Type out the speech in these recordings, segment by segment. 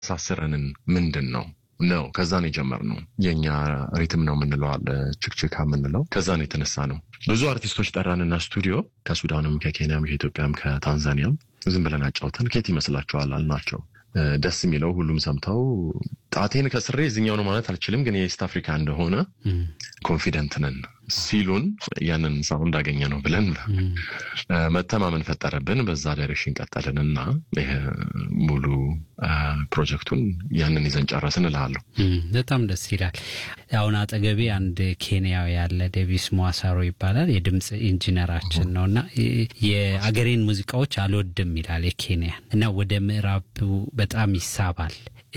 የሚያሳስረንን ምንድን ነው ነው ከዛ ነው የጀመርነው። የእኛ ሪትም ነው የምንለው አለ ችክችካ የምንለው ከዛ ነው የተነሳ ነው። ብዙ አርቲስቶች ጠራንና ስቱዲዮ ከሱዳንም፣ ከኬንያም፣ ከኢትዮጵያም፣ ከታንዛኒያም ዝም ብለን አጫውተን ኬት ይመስላችኋል አልናቸው። ደስ የሚለው ሁሉም ሰምተው ጣቴን ከስሬ እዚኛው ነው ማለት አልችልም፣ ግን የኢስት አፍሪካ እንደሆነ ኮንፊደንት ነን ሲሉን ያንን ሳውንድ እንዳገኘ ነው ብለን መተማመን ፈጠረብን። በዛ ዳይሬክሽን ቀጠልን እና ይሄ ሙሉ ፕሮጀክቱን ያንን ይዘን ጨረስን እልሃለሁ። በጣም ደስ ይላል። አሁን አጠገቤ አንድ ኬንያዊ ያለ ዴቪስ ሟሳሮ ይባላል የድምፅ ኢንጂነራችን ነው እና የአገሬን ሙዚቃዎች አልወድም ይላል የኬንያን እና ወደ ምዕራቡ በጣም ይሳባል።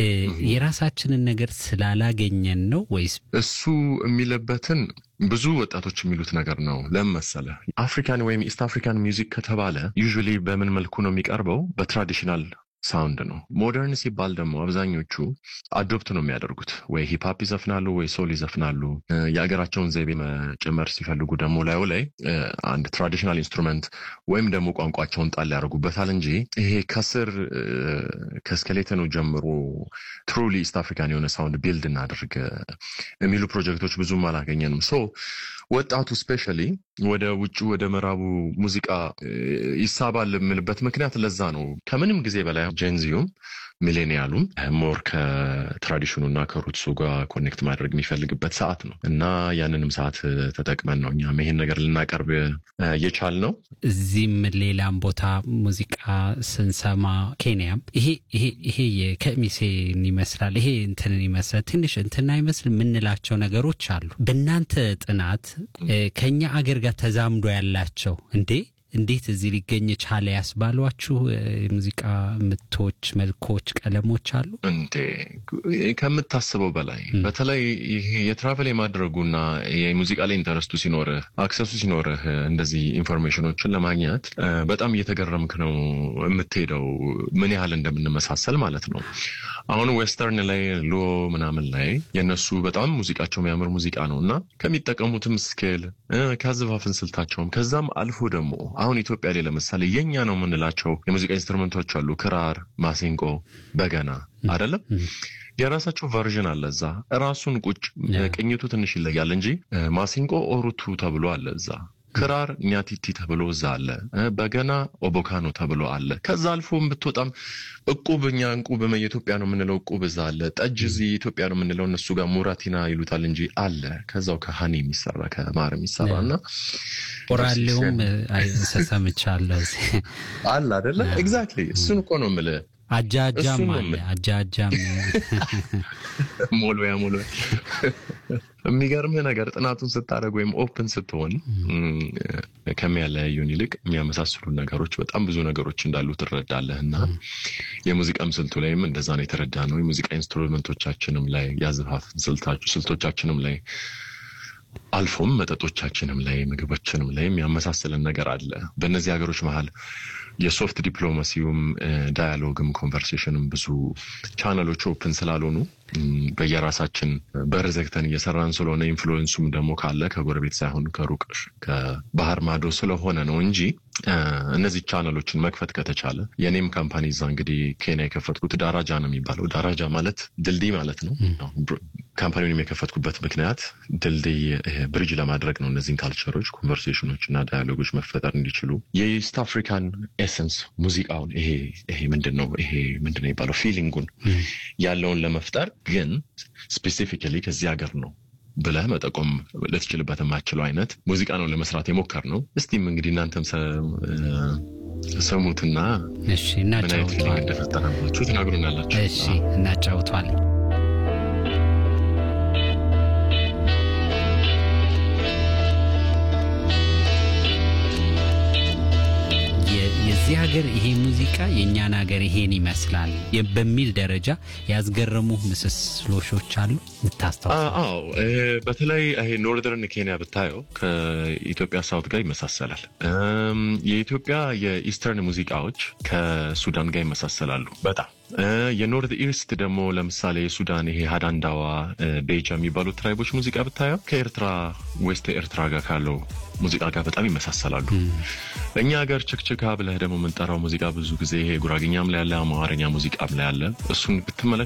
የራሳችንን ነገር ስላላገኘን ነው ወይስ እሱ የሚለበትን ብዙ ወጣቶች የሚሉት ነገር ነው። ለምን መሰለህ? አፍሪካን ወይም ኢስት አፍሪካን ሚውዚክ ከተባለ ዩዥዋሊ በምን መልኩ ነው የሚቀርበው? በትራዲሽናል ሳውንድ ነው። ሞደርን ሲባል ደግሞ አብዛኞቹ አዶፕት ነው የሚያደርጉት። ወይ ሂፕሀፕ ይዘፍናሉ፣ ወይ ሶል ይዘፍናሉ። የሀገራቸውን ዘይቤ መጨመር ሲፈልጉ ደግሞ ላዩ ላይ አንድ ትራዲሽናል ኢንስትሩመንት ወይም ደግሞ ቋንቋቸውን ጣል ያደርጉበታል እንጂ ይሄ ከስር ከስኬሌተኑ ጀምሮ ትሩሊ ኢስት አፍሪካን የሆነ ሳውንድ ቢልድ እናድርግ የሚሉ ፕሮጀክቶች ብዙም አላገኘንም። ሶ ወጣቱ ስፔሻሊ ወደ ውጭ ወደ ምዕራቡ ሙዚቃ ይሳባል የምልበት ምክንያት ለዛ ነው። ከምንም ጊዜ በላይ ጄንዚዩም ሚሌኒያሉም ሞር ከትራዲሽኑና ከሩትሱ ጋር ኮኔክት ማድረግ የሚፈልግበት ሰዓት ነው እና ያንንም ሰዓት ተጠቅመን ነው እኛም ይሄን ነገር ልናቀርብ የቻል ነው። እዚህም ሌላም ቦታ ሙዚቃ ስንሰማ ኬንያም ይሄ ይሄ ይሄ የከሚሴን ይመስላል ይሄ እንትንን ይመስላል ትንሽ እንትን አይመስል የምንላቸው ነገሮች አሉ። በእናንተ ጥናት ከኛ አገር ጋር ተዛምዶ ያላቸው እንዴ እንዴት እዚህ ሊገኝ ቻለ ያስባሏችሁ የሙዚቃ ምቶች፣ መልኮች፣ ቀለሞች አሉ እንዴ ከምታስበው በላይ በተለይ ይሄ የትራቨል የማድረጉና የሙዚቃ ላይ ኢንተረስቱ ሲኖርህ አክሰሱ ሲኖርህ እንደዚህ ኢንፎርሜሽኖችን ለማግኘት በጣም እየተገረምክ ነው የምትሄደው ምን ያህል እንደምንመሳሰል ማለት ነው። አሁን ዌስተርን ላይ ሎ ምናምን ላይ የእነሱ በጣም ሙዚቃቸው የሚያምር ሙዚቃ ነው እና ከሚጠቀሙትም ስኬል ከአዘፋፍን ስልታቸውም ከዛም አልፎ ደግሞ አሁን ኢትዮጵያ ላይ ለምሳሌ የኛ ነው የምንላቸው የሙዚቃ ኢንስትሩመንቶች አሉ። ክራር፣ ማሲንቆ፣ በገና አይደለም የራሳቸው ቨርዥን አለ። እዛ ራሱን ቁጭ ቅኝቱ ትንሽ ይለያል እንጂ ማሲንቆ ኦሩቱ ተብሎ አለ እዛ ክራር ኛቲቲ ተብሎ እዛ አለ። በገና ኦቦካኖ ተብሎ አለ። ከዛ አልፎ ብትወጣም እቁብ እኛ እንቁብ የኢትዮጵያ ነው የምንለው እቁብ እዛ አለ። ጠጅ እዚህ ኢትዮጵያ ነው የምንለው እነሱ ጋር ሙራቲና ይሉታል እንጂ አለ። ከዛው ከሀኒ የሚሰራ ከማር የሚሰራ እና ኦራሌውም ሰምቻለሁ አለ አደለ? ኤግዛክትሊ እሱን እኮ ነው የምልህ። አጃጃም አለ አጃጃም ሞልያ ሞልያ የሚገርምህ ነገር ጥናቱን ስታደርግ ወይም ኦፕን ስትሆን ከሚያለያዩን ይልቅ የሚያመሳስሉ ነገሮች በጣም ብዙ ነገሮች እንዳሉ ትረዳለህ። እና የሙዚቃም ስልቱ ላይም እንደዛ ነው የተረዳ ነው። የሙዚቃ ኢንስትሩመንቶቻችንም ላይ ያዘፋፍን ስልቶቻችንም ላይ አልፎም መጠጦቻችንም ላይ ምግቦችንም ላይ የሚያመሳስልን ነገር አለ። በእነዚህ ሀገሮች መሀል የሶፍት ዲፕሎማሲውም ዳያሎግም ኮንቨርሴሽንም ብዙ ቻናሎች ኦፕን ስላልሆኑ በየራሳችን በር ዘግተን እየሰራን ስለሆነ ኢንፍሉዌንሱም ደግሞ ካለ ከጎረቤት ሳይሆን ከሩቅ ከባህር ማዶ ስለሆነ ነው እንጂ እነዚህ ቻናሎችን መክፈት ከተቻለ የኔም ካምፓኒ እዛ እንግዲህ ኬንያ የከፈትኩት ዳራጃ ነው የሚባለው። ዳራጃ ማለት ድልድይ ማለት ነው። ካምፓኒውን የከፈትኩበት ምክንያት ድልድይ ብሪጅ ለማድረግ ነው። እነዚህን ካልቸሮች፣ ኮንቨርሴሽኖች እና ዳያሎጎች መፈጠር እንዲችሉ የኢስት አፍሪካን ኤሰንስ ሙዚቃውን ይሄ ይሄ ምንድን ነው ይሄ ምንድን ነው የሚባለው ፊሊንጉን ያለውን ለመፍጠር ግን ስፔሲፊካሊ ከዚህ ሀገር ነው ብለህ መጠቆም ልትችልበት የማችለው አይነት ሙዚቃ ነው ለመስራት የሞከር ነው። እስቲም እንግዲህ እናንተም ሰሙትና እሺ፣ ምን አይነት ፊሊንግ እንደፈጠረባችሁ ትናግሩናላችሁ። እሺ፣ እናጫውቷለን። የዚህ ሀገር ይሄ ሙዚቃ የእኛን ሀገር ይሄን ይመስላል በሚል ደረጃ ያስገረሙ ምስስሎሾች አሉ ምታስታውሱ? አዎ በተለይ ይሄ ኖርዘርን ኬንያ ብታየው ከኢትዮጵያ ሳውት ጋር ይመሳሰላል። የኢትዮጵያ የኢስተርን ሙዚቃዎች ከሱዳን ጋር ይመሳሰላሉ በጣም የኖርት ኢስት ደግሞ ለምሳሌ የሱዳን ይሄ ሀዳንዳዋ ቤጃ የሚባሉት ትራይቦች ሙዚቃ ብታየው ከኤርትራ ዌስት ኤርትራ ጋር ካለው ሙዚቃ ጋር በጣም ይመሳሰላሉ። እኛ ሀገር ችክችካ ብለህ ደግሞ የምንጠራው ሙዚቃ ብዙ ጊዜ ይሄ ጉራግኛም ላይ ያለ አማርኛ ሙዚቃም ላይ ያለ እሱን ብትመለከት